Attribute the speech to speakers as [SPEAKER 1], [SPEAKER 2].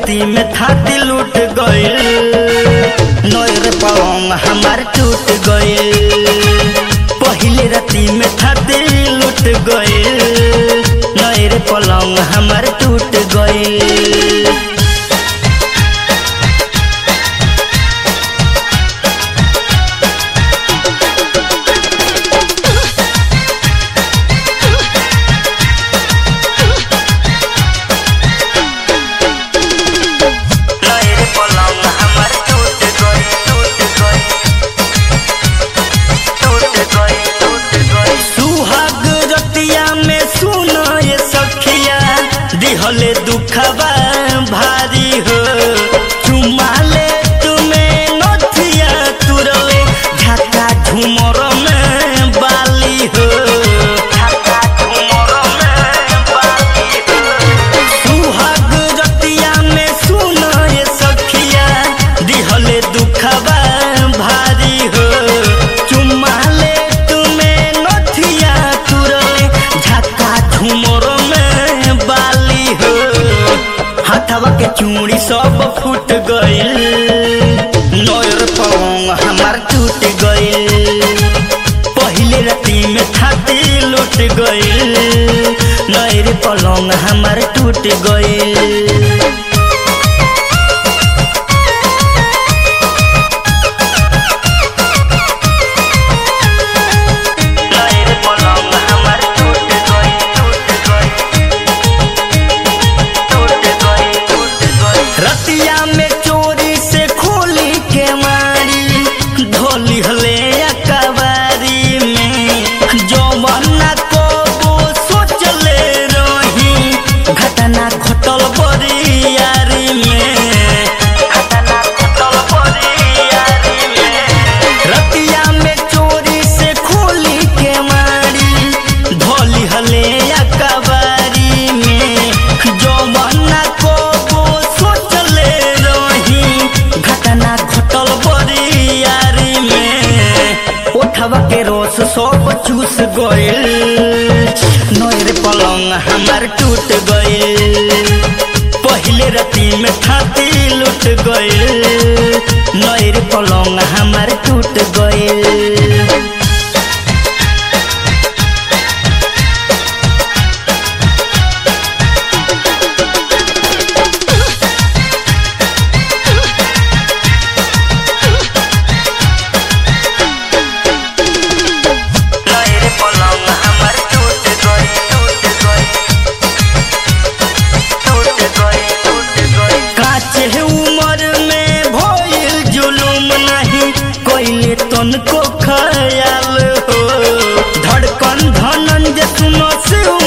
[SPEAKER 1] राती में थाती लूट गइल नोर पलंग हमार टूट गइल पहिले राती में थाती लूट गइल नोर पलंग हमार टूट गइल नोर पलंग हमार टूट गइल टूट गइल टूट गइल टूट गइल सुहाग रतिया में सुनो ये सखिया दिहले दुखबा भारी हो चुमाले तुम्हें नथिया तुरले झाका झुमर में बाली हो झाका झुमर में बाली हो सुहाग रतिया में सुनो ये सखिया दिहले दुखबा भारी हो चुमाले तुम्हें नथिया तुरले झक्का झुमर में बाली हो हाथवा के चूड़ी सब फूट गइल नोर पौंग हमार टूट गइल पहिले राती में थाती लूट गइल नैर पलंग हमार टूट गइल नैर पलंग हमार टूट गइल टूट गइल टूट गइल टूट गइल रतिया में चोरी से खोली के मारी ढोली हले अकबारी में जवाना को वो सोचले रही घटना घटल बड़ी यारी में घटना घटल बड़ी यारी में रतिया में चोरी से खोली के मारी ढोली हले अकबारी में जवाना को वो सोचले रही घटना घटल बड़ी यारी में उठवा के रोस सब चूस गइल नोर पलंग हमार टूट गइल पहिले राती में थाती लूट गइल नोर पलंग हमार टूट गइल नैर पलंग हमार टूट गइल टूट गइल टूट गइल टूट गइल काचे उमर में भइल जुलुम नहीं कोइले तनको खयाल हो धड़कन धनन जे सुनो से